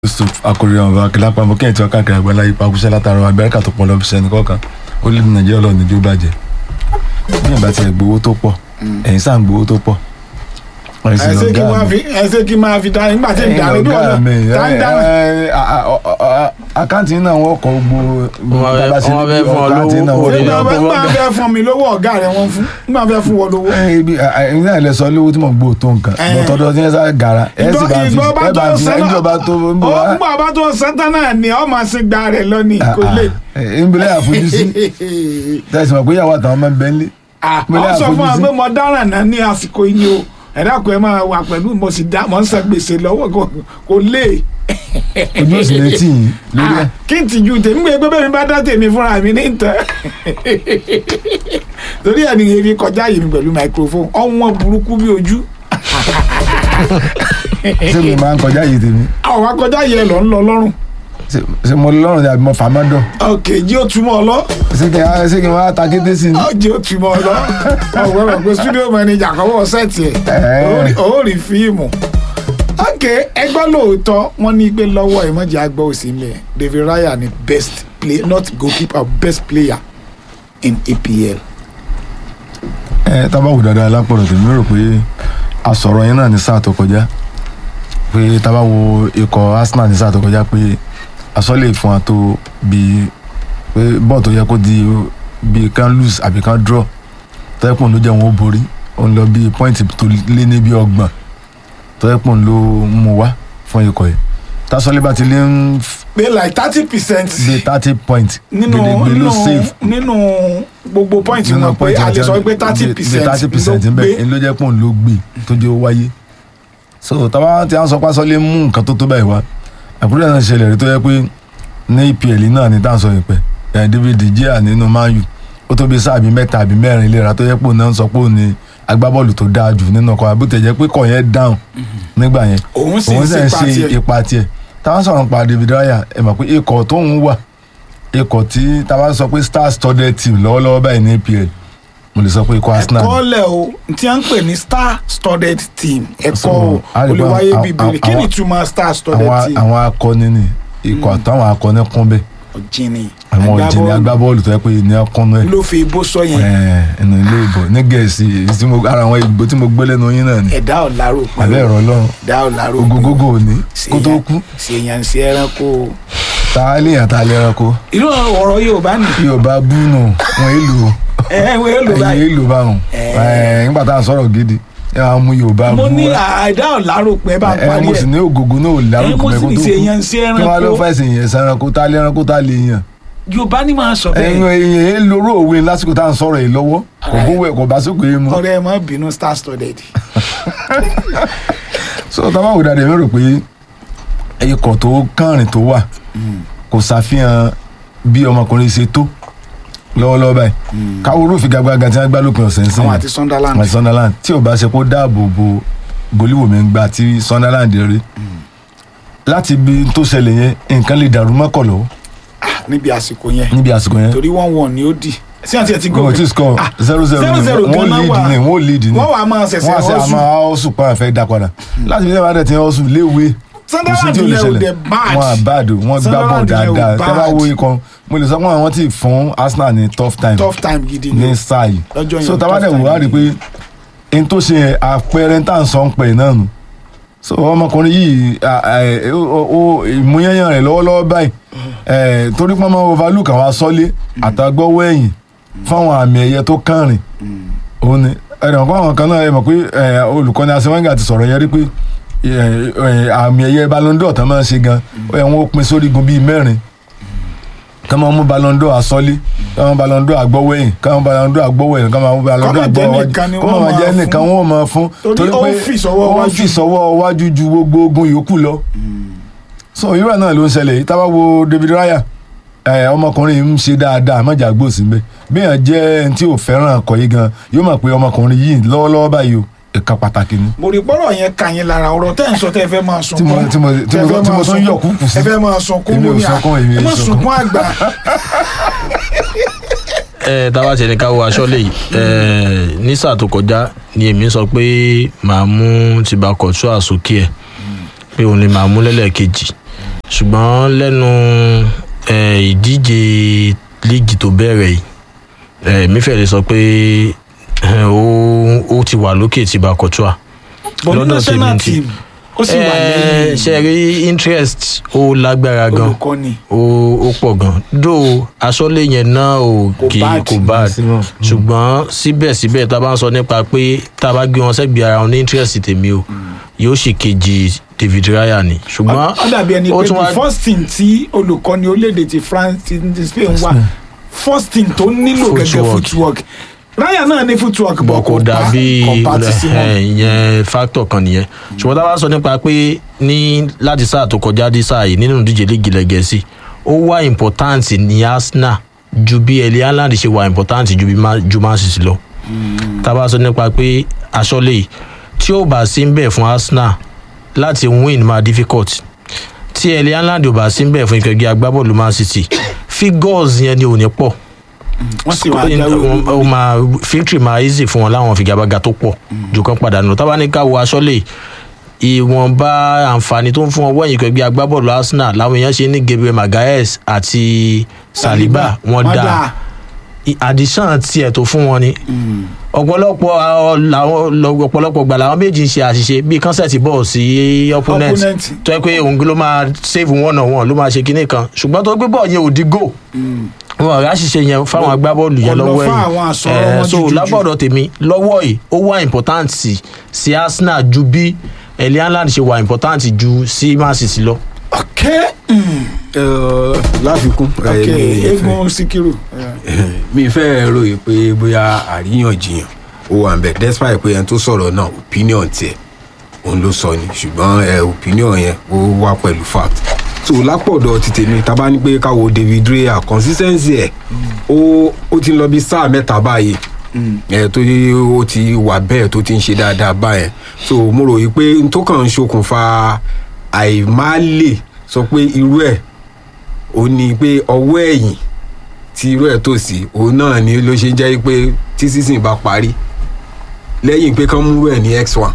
yusuf akori ọba akilapa mo kẹ́hìn tí wọ́n káàkiri àgbàlá ipa kúṣẹ́ látara amẹ́ríkà tó pọ̀ lọ́bí sẹ́ni kọ̀ọ̀kan ó lé ní nàìjíríà lọ́ọ̀ níjú bàjẹ́ bí ìgbà tí ẹ̀ gbowó tó pọ̀ ẹ̀yìn sáà ń gbowó tó pọ̀ ẹ̀yìn sì ẹsẹ kí lọ́gá máa mi fi ẹsẹ kí máa fi dá nígbà tí ń ẹ̀yìn darí bí lọ́gá wọn mi náà tá ń dáná. àkáǹtì náà wọ́n kọ́ gbogbo Wọ́n fẹ́- bàbá sí wọ́n fẹ́ níbi fún ọ àkáǹtì lówó, náà kò wọ́n ní lè nígbà lọ fẹ́ bọ́ nígbà fẹ́ fún mi lówó ọ̀gá rẹ̀ wọ́n fún nígbà fẹ́ fún wọn lówó. ẹ̀yin náà lè sọ lówó tí mo gbó tó nǹkan Eh. bọ́tọ́dọ́ tí wọ́n sá gara ẹ̀ sì bá fi ìgbọ́ bá ẹ̀ bá tó fi sẹ́nà ẹ̀jọba tó ń bọ̀ wá nígbà bá tó sẹ́ńtà náà ni ọmọ sí gba rẹ̀ lọ ní kò lè. ìbílẹ̀ àfojúsí tẹ̀sí mọ̀ pé ìyàwó àtàwọn ọmọ ń bẹ́ ń lé Ah, Mo lè ọ sọ fún wa àfojúsí. pé mo dáràn náà ní àsìkò yìí ni o ẹ̀dá kò ẹ máa wà pẹ̀lú mo sì dá mo ń san gbèsè lọ́wọ́ kò- kò lè. ojú òsì lè tì yín lórí ẹ̀ Ah, kí n tìjú tèmi pé bẹ́ẹ̀ mi bá dá tèmi fúnra mi ní ìtàn torí ẹ̀ nìyẹn fi kọjá yìí mi pẹ̀lú microphone ọ̀wọ́n burúkú bí ojú ṣé mi máa ń kọjá yìí tèmi àwọn akọjá yìí ẹ lọ ń lọ lọ́rùn Ṣé- ṣé mo lọ́rùn ni àbí mo fà má dọ̀ ok jí ó túmọ̀ ọ lọ ṣé kí n ṣé kí n wá ta kété sí ni. jí ó túmọ̀ ọ lọ ọ̀gbọ́n rẹ̀ pé studio manager kọ́wọ́ sẹ́ẹ̀tì ẹ̀ Ẹ̀ẹ́. ó rí fíìmù ok ẹgbẹ́ lóòótọ́ wọ́n ní pé lọ́wọ́ ìmọ̀jì àgbọ̀ òsì mi David Raya ni best player not goalkeeper best player in EPL. ẹ tábà wù dáadáa lápọ̀lọ̀ tèmi rò pé àsọ̀rọ̀ yẹn náà ní sáà tó kọjá pé tábà wo ikọ̀ Arsenal ní sáà tó kọjá pé àsọ̀lẹ̀ fún wa tó bí pé bọ́ọ̀ tó yẹ kó di bí kan lose àbí kan draw tẹ́pọ̀n ló jẹ́ wọn ó borí ó ń lọ bí pọ́ìntì tó lé ní bí ọgbọ̀n tẹ́pọ̀n ló mú wá fún ikọ̀ yìí tásọ̀lẹ̀ bá ti lé ń pé like thirty percent bí thirty point nínú gbèdégbè ló nínú save nínú gbogbo point nínú wọn pé point a lè sọ àti- pé thirty bí- bí thirty percent percent ló ń bẹ gbé ló jẹ́ pọ́n ló gbé tó jẹ́ ó wáyé so táwa tí a ń sọ pásọ lè mú nǹkan tó tó báyìí wá àkúrẹ́ náà ṣẹlẹ̀ rí tó yẹ pé ní EPL náà ní tá à ń sọ yìí pẹ́ ẹ̀ David De Gea nínú Man U ó tó bí sáà bí mẹ́ta àbí mẹ́rin léra tó yẹ pé òun náà ń sọ pé òun ni agbábọ́ọ̀lù tó dáa jù nínú ọkọ̀ àbútẹ̀ jẹ́ pé kọ̀ yẹn dáhùn nígbà yẹn òun sì òun ń sì ń ṣe ṣe pàtì ipa tiẹ̀ táwọn sọ̀rọ̀ pa David Raya ẹ̀ mọ̀ pé ikọ̀ tóun wà ikọ̀ tí táwọn sọ pé star studded team lọ́wọ́lọ́wọ́ báyìí ní EPL mo lè sọ pé ikọ̀ Arsenal ni. ẹ̀kọ́ lẹ̀ o tí a ń pè ní star studded team ẹ̀kọ́ So, o a lè gbọ́ olùwáyé àwọn- bíbélì kí ni àwọn- ìtumọ̀ star studded àwọn team àwọn akọni ni ikọ̀ àtàwọn akọni kún bẹ́ẹ̀ ọ̀jìnì àwọn ìjìnlẹ̀ agbábọ́ọ̀lù agbábọ́ọ̀lù tó yẹ pé ní ọkùnrin ẹ̀ ló fi bó sọ yẹn ẹ̀ ẹnu ilé ìbò ní gẹ̀ẹ́sì èyí tí mo- ara àwọn ìgbò tí mo gbé lẹ́nu yín náà ni ẹ̀dá ọ̀làrò pé àbẹ́ ẹ̀rọ ọlọ́run ẹ̀dá ọ̀làrò pé ogogogo òní kó tó kú ṣèyàn sí ẹranko o. ta léèyàn ta lẹ́ranko irú ọ̀rọ̀ Yorùbá ni bí o bá bú nù wọn èlò ẹ ẹ wọ́n èlò ẹ̀yìn báyìí èlò báwọn Eh. ẹ̀ nígbà tá à ń sọ̀rọ̀ gidi ẹ máa mú Yorùbá mo bú ní wa ẹ̀dá ọ̀làrò pé bá ń ẹ parí mo sì ẹ̀ ní ògògó náà ò lárúkọ ẹ mo sì mẹ́kó ní tó ṣèyàn sí kú kí wọ́n lọ ẹranko fẹ́ sèyàn ẹranko tá lẹ́ranko tá lè yàn Yorùbá ni máa sọ ẹ̀yin bẹ́ẹ̀ èèyàn èèyàn lóró òwe lásìkò tá à ń sọ̀rọ̀ yìí lọ́wọ́ kò bówó ẹ̀ kò bá sókè é mu ọ̀rẹ́ ẹ má bínú star studded so táwọn àwòdà rẹ̀ rò pé ikọ̀ tó kànrìn tó wà kò ṣàfihàn bí ọmọkùnrin ṣe tó lọ́wọ́lọ́wọ́ báyìí káwọ́ olófin gàgbàgà tí wọ́n gbá lópin ọ̀sẹ̀ ń sìn àwọn àti Sunderland àti Sunderland tí ò bá ṣe kó dáàbò bo goliwo mi ń gbà tí Sunderland rí láti ibi tó ṣẹlẹ̀ yẹn nǹkan lè dàrú mọ́kọ̀ lọ́wọ́ níbi àsìkò yẹn níbi àsìkò yẹn torí wọ́n wọ̀n ni ó dì sí àti ẹ̀ ti wọn ò tí ì score Ah, zero zero zero ni zero wọ́n gan-an lead wà. ni wọ́n lead ni wọ́n wà á máa ṣẹ̀ṣẹ̀ wọ́n àṣẹ ọ̀sùn àmọ́ ọ̀sùn pa àfẹ́ dá padà láti fi ṣẹ́wàá dẹ̀ tí ọ̀sùn léwe kò sí Sunderland tí ò lè yẹn ò ṣẹlẹ̀ dẹ̀ bad wọn àbáàdò wọn gbá bọ̀ Sunderland yẹn ò dáadáa tẹ́ bá bad. wo ikọ̀ mo lè sọ pé àwọn ti fún Arsenal ní tough time tough time gidi ni ní sáà yìí lọ́jọ́ yẹn so tá a bá tough dẹ̀ wò time á rí i gidi. pé n tó ṣe yẹn àpẹẹrẹ tá à ń sọ ń pẹ̀ náà nù so ọmọkùnrin yìí à- à- ó- ó- ó- ìmúyẹ́yàn rẹ̀ lọ́wọ́lọ́wọ́ báyìí ẹ̀, torí pọ́n máa overlook àwọn asọ́lé àtàgbọ́wọ́ ẹ̀yìn fáwọn àmì ẹ̀yẹ tó kànrìn òun ni ẹ̀rọ nǹkan àwọn kan náà ẹ mọ̀ pé ẹ̀, olùkọ́ni asewenga ti sọ̀rọ̀ yẹn rí pé ẹ̀, ẹ̀, àmì ẹ̀yẹ Ballon d'Or tán máa ń ṣe gan ó yẹ wọn ó pín sórígun bíi mẹ́rin kí wọ́n mú Ballon d'Or asọ́lé kí wọ́n mú Ballon d'Or àgbọ́wọ́ ẹ̀yìn kí wọ́n mú Ballon d'Or àgbọ́wọ́ ẹ̀yìn kí wọ́n mú Ballon d'Or Kọ́mọ̀ jẹ́ àgbọ́wọ́ nìkan ni kó máa wọ́n jẹ́ máa nìkan fún. wọ́n máa fún Torí ó ń fi sọ́wọ́ ó ń wájú. fi sọ́wọ́ wájú ju gbogbo ogun yòókù lọ so irú ẹ̀ náà ló ń ṣẹlẹ̀ yìí tábà wo David Raya ẹ ọmọkùnrin yìí ń ṣe dáadáa mọ̀jà gbòòsì mbẹ́ bíyàn jẹ́ ẹni tí ò fẹ́ràn ọkọ̀ yìí gan yóò mọ̀ pé ọmọkùnrin yìí lọ́wọ́lọ́wọ́ báyìí o ẹ̀ka pàtàkì ni. mo rí pọ́rọ̀ yẹn kà yín lára ọ̀rọ̀ tẹ́ ẹ̀ ń sọ tẹ́ ẹ fẹ́ máa tí mo sunkún tí mo tí tẹ́ ẹ mo fẹ́ tí mo máa tún sunkún. yọ̀ kúkú sí. ẹ fẹ́ máa sunkún Èmi ò mo ní à sunkún, èmi ò ẹ má sunkún. sunkún àgbà ẹ tábà tiẹ̀ ní ká wo aṣọ lè ẹ ní sáà tó kọjá ni èmi sọ pé màá mú tìbakọ̀tù àsókè ẹ̀ pé òun ni màá mú lẹ́lẹ́kejì ṣùgbọ́n lẹ́nu eh, ìdíje líìgì tó bẹ̀rẹ̀ yìí eh, mi fẹ́ lè sọ pé eh, ó ó ti wà lókè tí Bakotua but ní lọ́dọ̀ national tèmi ti- team ó sì wà Eh, lẹ́yìn ṣe rí interest ó lágbára gan olùkọ́ni ó ó pọ̀ gan dó aṣọ́lé yẹn náà ò Kò kì í bad. kò bad ṣùgbọ́n síbẹ̀síbẹ̀ tá a bá ń sọ nípa pé tá a bá gbé wọn sẹ́gbẹ̀ẹ́ ara wọn ní interest tèmi o yóò sì kejì David Raya ni ṣùgbọ́n ó dàbí ẹni ó pé tún wá the first team tí olùkọ́ni orílẹ̀-èdè ti France ti ti Spain wà first team tó nílò gẹ́gẹ́ Footwork. footwork Raya náà ní footwork bọ̀ kò dàbí kò bá ti sí wọn. ẹ̀, ìyẹn factor kan nìyẹn ṣùgbọ́n tá a bá sọ nípa pé ní láti sáà tó kọjá dé sáà yìí nínú ìdíje líìgì ilẹ̀ Gẹ̀ẹ́sì ó wá important ní Arsenal ju bí Erling Haaland ṣe wà important ju bí Ma- ju Man City lọ tá a bá sọ nípa pé aṣọ́lé yìí tí ó bá sí ń bẹ̀ fún Arsenal láti win máa difficult tí Erling Haaland ò bá sí ń bẹ̀ fún ìkẹ́gbẹ́ agbábọ́ọ̀lù Man City figures yẹn ni ò ní pọ̀ wọ́n sì wá jáwé ó olúborí. máa victory máa easy fún wọn láwọn figagbága tó pọ̀ jù kan padà nù tábà ní ká wo aṣọ́lé ìwọ̀nba àǹfààní tó ń fún ọwọ́ ẹ̀yìn ẹgbẹ́ agbábọ́ọ̀lù Arsenal làwọn èèyàn ṣe ní Gabriel Magalhaes àti Saliba wọn Wọ́n dá addition tiẹ̀ tó fún wọn ni ọ̀pọ̀lọpọ̀ àwọn- làwọn lọ- ọ̀pọ̀lọpọ̀ gbà làwọn méjì ń ṣe àṣìṣe bíi kọ́nsẹ̀tì bọ́ọ̀ sí opponent Opponent. tó yẹ pé òun ló máa save one on one ló máa ṣe kinní kan ṣùgbọ́n tó gbé bọ́ọ̀ yẹn ò di goal wọn ọ̀rẹ́ àṣìṣe yẹn fáwọn agbábọ́ọ̀lù yẹn Ọ̀nà lọ́wọ́ fún àwọn àsọ̀rọ̀ ẹ̀yìn wọn so jùjùjù. lágbọ̀dọ̀ tèmi lọ́wọ́ yìí ó wà important sí sí Arsenal ju bí Erling Haaland ṣe wà important ju sí Man City lọ. ok mm, Ẹ, láfikún ẹ, ok mi fẹ́- eégún Síkírù mi fẹ́ ròyìn pé bóyá àríyànjiyàn ó wà nbẹ despite pé ẹni tó sọ̀rọ̀ náà opinion tiẹ̀ òun ló sọ ni ṣùgbọ́n ẹ opinion yẹn ó wá pẹ̀lú fact so lápọ̀dọ̀ ti tèmi tá a bá ní pé káwo David Raya consistency ẹ̀ ó ó ti ń lọ bí sáà mẹ́ta báyìí ẹ tó yí ó ti wà bẹ́ẹ̀ tó ti ń ṣe dáadáa báyẹn so mo rò yí pé n tó kàn ń ṣokùnfà àìmáàlè sọ pé irú ẹ̀ ó ní pé ọwọ́ ẹ̀yìn tí irú ẹ̀ tó sí òun náà ni ló ṣe jẹ́ pé tí season bá parí lẹ́yìn pé kán mú ẹ̀ ní x1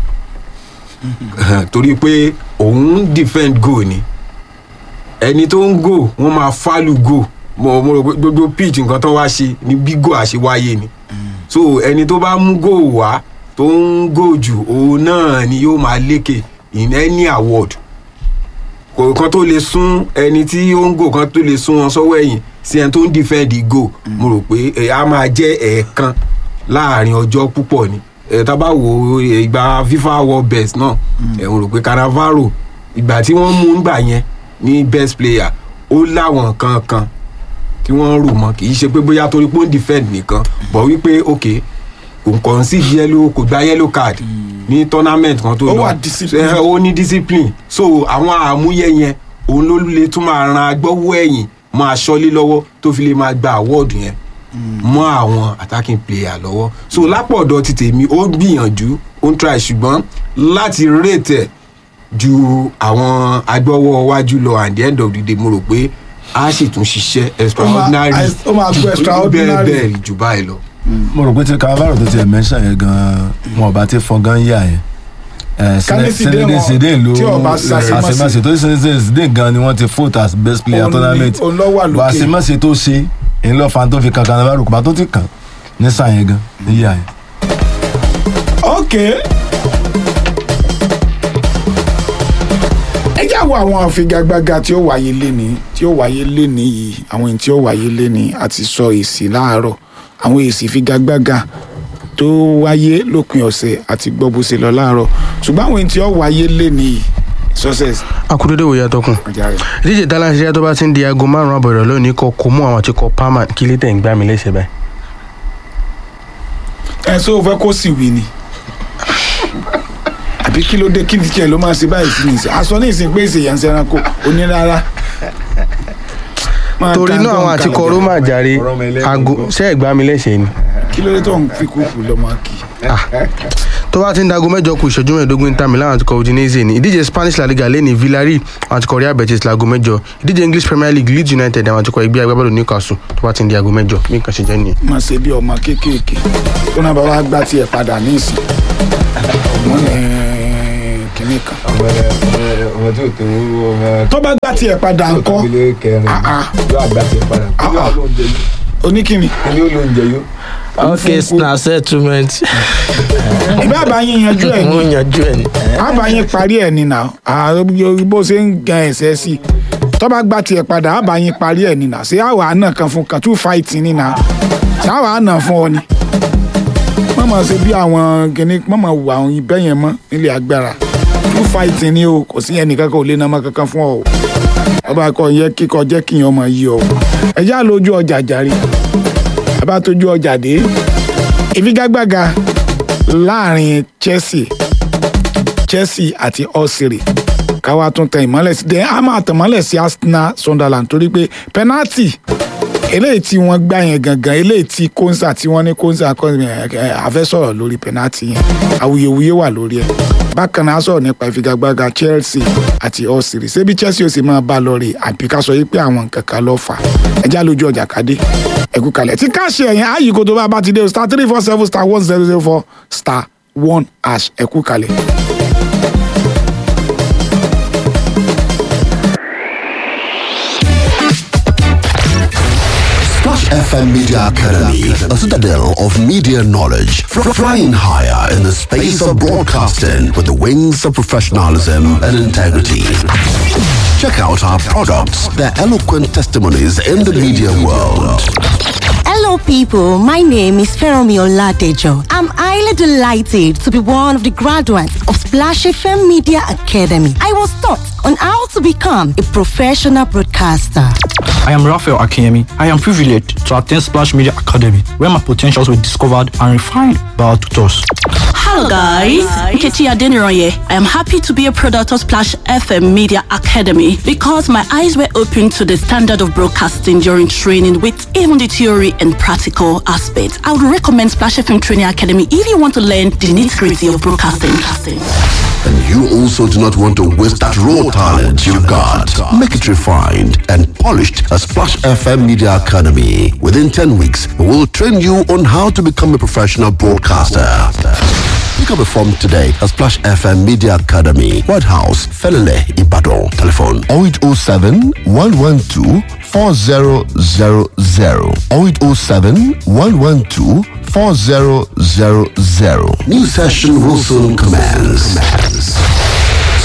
torí pé òun defend goal ni ẹni tó ń go wọ́n máa fálù go mo mo rò pé gbogbo pitch nǹkan tó wá ṣe ni bí go àṣewáyé ni so ẹni tó bá mú go wá tó ń go jù òun náà ni yóò máa lékè in any award kò kan tó lè sún ẹni tí ó ń gò kan tó lè sún wọn sọ́wọ́ ẹ̀yìn sí ẹni tó ń defend go mo rò pé ẹ á máa jẹ́ ẹ̀ẹ̀kan láàrin ọjọ́ púpọ̀ ni ẹ tá bá wo ẹ, ìgbà FIFA world best náà ẹ mo rò pé Cannavaro ìgbà tí wọ́n mú ngbà yẹn ní best player ó láwọn nǹkan kan tí wọ́n rò mọ́ kì í ṣe pé bóyá torí pé ó ń defend nìkan bọ̀ wípé ok kò kàn sí yellow kò gba yellow card ní tournament kan tó Ó lọ wà discipline. Ẹ, ó ní discipline so àwọn àmúyẹ yẹn òun ló lè tún máa ran agbọ́wọ́ ẹ̀yìn máa ṣọ́lé lọ́wọ́ tó fi lè máa gba award yẹn mọ́ àwọn attacking player lọ́wọ́ so lápọ̀dọ̀ ti tèmi ó gbìyànjú ó ń try ṣùgbọ́n láti rate ẹ̀ ju àwọn agbọ́wọ́ wájú lọ at the end of the day mo rò pé a sì tún ṣiṣẹ́ extraordinary ó máa gbọ́ extraordinary. bẹ́ẹ̀ bẹ́ẹ̀ jù báyìí lọ. mo rò pé tí Cannavaro tó tiẹ̀ mẹ́ṣà yẹn gan-an wọn ò bá ti fọn gan yà yẹn. Kálí Zidane wọn, Zidane ló tí ò bá ṣàṣemáṣe. àṣemáṣe tó ṣe Zidane gan ni wọ́n ti vote as best player Òun ni- tournament òun ló wà lókè. bá àṣemáṣe tó ṣe èyí lọ́ọ́ fa tó fi kan Cannavaro kò bá tó ti kàn ní sàn yẹn gan níyà yẹn. ok ẹ já wo àwọn àfigagbága tí ó wáyé léni tí ó wáyé léni yìí àwọn èyí tí ó wáyé léni àti sọ èsì láàárọ̀ àwọn èsì ìfigagbága tó wáyé lópin ọ̀sẹ̀ àti gbọ́ bó ṣe lọ láàárọ̀ ṣùgbọ́n àwọn èyí tí ó wáyé léni yìí success akudede wo yàtọ̀ kun ọjà rẹ̀. ìdíje talent ṣe tó bá ti ń di aago márùn àbọ̀rọ̀ lónìí kọ kó mú àwọn àti kọ palmer kí lè tẹ̀ ń gbá mi léṣe báyìí. ẹ sọ fẹ́ kó sì wí ni àbí kí ló dé kí tiẹ̀ ló máa ṣe báyìí sí ní ìsìn aṣọ ní ìsìn pé ìsìn yẹn ń ṣẹranko onírara. Máa torí ta náà tó ń àwọn àti kalẹ̀ kọ jẹ́. roma jàre ọ̀rọ̀ ọmọ ẹlẹ́gùn aago gan. ṣé ẹ̀ gbá mi léṣe ni. kí ló dé tó ń fi kúkú lọ́mọ kì í. tó bá ti ń dago mẹ́jọ kù ìṣẹ́jú mẹ́ẹ̀ẹ́dógún Inter Milan àti kọ Udinese ni ìdíje Spanish La Liga lẹ́ni Villarreal àwọn àti kọ Real Betis lago mẹ́jọ ìdíje English Premier League Leeds United àwọn àti kọ ẹgbẹ́ agbábọ́ọ̀lù Newcastle tó bá ti ń di aago mẹ́jọ bí nǹkan ṣe jẹ́ nìyẹn. máa ṣe bí ọmọ kéékèèké tó náà bá wá gbá tiẹ̀ padà ní ìsìn ọmọ ní kínní kan ọmọ tí ò tó ọmọ tó bá gbà tiẹ̀ padà tí ò ńkọ́ tó ilé kẹrin Ah, ah. yóò àgbà tiẹ̀ padà kí Ah, ló ah. ló ń jẹ yó oníkìní kí ló ló ń jẹ yó. ok na settlement ìbí àbáyín yanjú ẹ̀ mo ni yanjú ẹ ni. àbáyín parí ẹ̀ ni nà ààrẹ bó ṣe ń gan ẹ̀sẹ̀ sí tó bá gbà tiẹ̀ padà àbáyín parí ẹ̀ ni nà ṣé àwa àna kan fún kan two fight ni nà ṣé àwa àna fún ọ ni mọ̀mọ́ ṣe bí àwọn kìnnì mọ̀mọ́ wù àwọn ibẹ̀ yẹn mọ́ nílé agbára two fight ni o kò sí ẹnì kankan ò lè nàmọ́ kankan fún ọ o ọba kọ yẹ kíkọ jẹ́ kíyàn ọmọ yìí ọ ẹ já lójú ọjà jàre ẹ bá tójú ọjà dé ìfigagbága láàrin Chelsea Chelsea àti Osiri káwá tún tẹ ìmọ́lẹ̀ sí dẹ́n á máa tẹ̀ mọ́lẹ̀ sí Arsenal Sunderland torí pé penalty eléyìí tí wọ́n gbá yẹn gangan eléyìí tí Konsa tí wọ́n ní Konsa àfẹ́ sọ̀rọ̀ lórí penalty yẹn awuyewuye wà lórí ẹ̀ bákan náà a sọ̀rọ̀ nípa ìfigagbága Chelsea àti Osiri ṣebí Chelsea ó sì máa bá lọ rè àbí ká sọ yí pé àwọn nǹkan kan ló fà á ẹjá lójú ọjà kádé ẹkú kalẹ̀ tí káàṣì ẹ̀yìn ààyè kò tó bá bá ti dé o star three four seven star one zero zero four star one hash ẹkú kalẹ̀. Splash FM Media Academy, a citadel of media knowledge, fr- flying higher in the space of broadcasting with the wings of professionalism and integrity. Check out our products, their eloquent testimonies in the media world. Hello, people. My name is Feromi Oladejo. I'm highly delighted to be one of the graduates of Splash FM Media Academy. I was taught on how to become a professional broadcaster. I am Raphael Akiyemi. I am privileged to attend Splash Media Academy, where my potentials were discovered and refined by our tutors. Hello guys, Nkechi Adeniroye. I am happy to be a product of Splash FM Media Academy because my eyes were opened to the standard of broadcasting during training with even the theory and practical aspects. I would recommend Splash FM Training Academy if you want to learn the nitty-gritty of broadcasting. And you also do not want to waste that raw talent you've got. Make it refined and polished at Splash FM Media Academy. Within 10 weeks, we will train you on how to become a professional broadcaster. Pick up a form today at Splash FM Media Academy, White House, Felele, Ibadan. Telephone 0807 112 4000 0807 112 4000. New session will soon commence.